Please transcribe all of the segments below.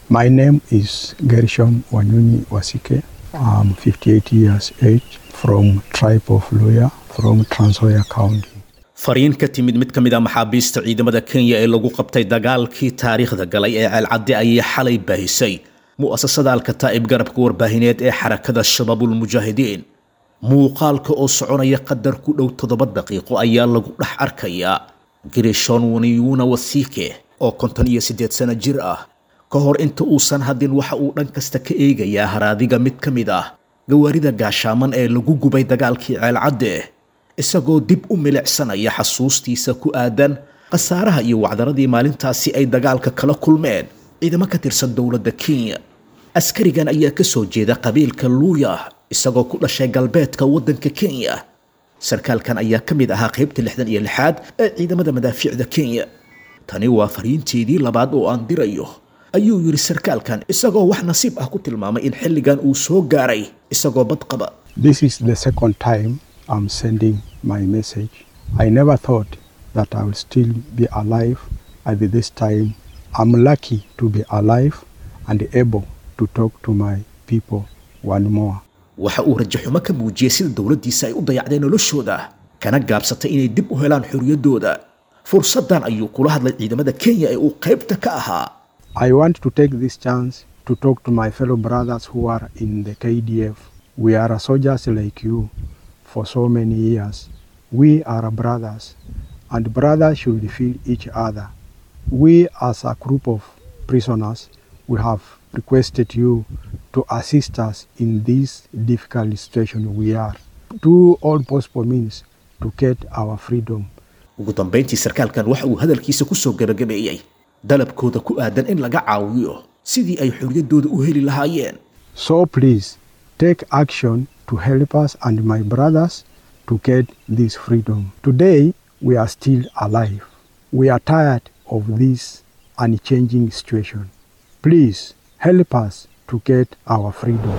My name is Gershom Wanyunyi Wasike. I'm 58 years age from tribe of Luya from Trans Nzoia County. fariin ka timid mid ka mid a maxaabiista ciidamada kenya ee lagu qabtay dagaalkii taariikhda galay ee ceelcadde ayay xalay baahisay mu'asasada alkataa'ib garabka warbaahineed ee xarakada shabaabulmujaahidiin muuqaalka oo soconaya qadar ku dhow toddoba daqiiqo ayaa lagu dhex arkayaa girishon waniyuuna wasiike oo konton iyo siddeed sano jir ah ka hor inta uusan hadin waxa uu dhan kasta ka eegayaa haraadiga mid ka mid ah gawaarida gaashaaman ee lagu gubay dagaalkii ceelcadde isagoo dib u milicsanaya xasuustiisa ku aadan khasaaraha iyo wacdaradii maalintaasi ay dagaalka kala kulmeen ciidamo ka tirsan dowladda kenya askarigan ayaa ka soo jeeda qabiilka luuya isagoo ku dhashay galbeedka waddanka kenya sarkaalkan ayaa ka mid ahaa qaybta lixdan iyo lixaad ee ciidamada madaafiicda kenya tani waa fariinteedii labaad oo aan dirayo ayuu yidhi sarkaalkan isagoo wax nasiib ah ku tilmaamay in xilligan uu soo gaaray isagoo bad qaba This is the second time I'm sending my message. I never thought that I will still be alive at this time. I'm lucky to be alive and able to talk to my people one more. waxa uu rajaxumo ka muujiyey sida dowladdiisa ay u dayacdeen noloshooda kana gaabsatay inay dib u helaan xorriyaddooda fursaddan ayuu kula hadlay ciidamada kenya ee uu qaybta ka ahaa I want to take this chance to talk to my fellow brothers who are in the KDF. We are soldiers like you for so many years. We are brothers, and brothers should feel each other. We, as a group of prisoners, we have requested you to assist us in this difficult situation we are. Do all possible means to get our freedom. ugu dambayntii sarkaalkan waxa uu hadalkiisa ku soo gebagabeeyey dalabkooda ku aadan in laga caawiyo sidii ay xorriyaddooda u heli lahaayeen So please take action to help us and my brothers to get this freedom. Today we are still alive. We are tired of this unchanging situation. Please help us to get our freedom.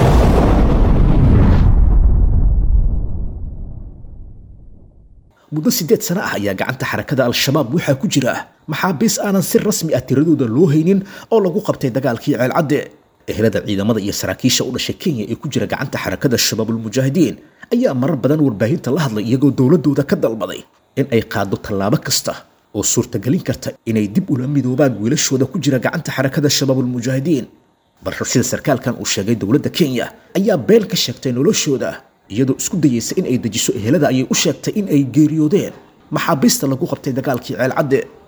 muddo siddeed sano ah ayaa gacanta xarakada al-shabaab waxaa ku jira maxaabiis aanan si rasmi ah tiradooda loo haynin oo lagu qabtay dagaalkii ceelcadde ehelada ciidamada iyo saraakiisha u dhashay kenya ee ku jira gacanta xarakada shabaabulmujaahidiin ayaa marar badan warbaahinta la hadlay iyagoo dowladooda ka dalbaday in ay qaado tallaabo kasta oo suurtagelin karta inay dib ula midoobaan wiilashooda ku jira gacanta xarakada shabaabulmujaahidiin balse sida sarkaalkan uu sheegay dowladda kenya ayaa beel ka sheegtay noloshooda iyadoo isku dayeysa in ay dejiso ehelada ayay u sheegtay in ay geeriyoodeen maxaabiista lagu qabtay dagaalkii ceelcadde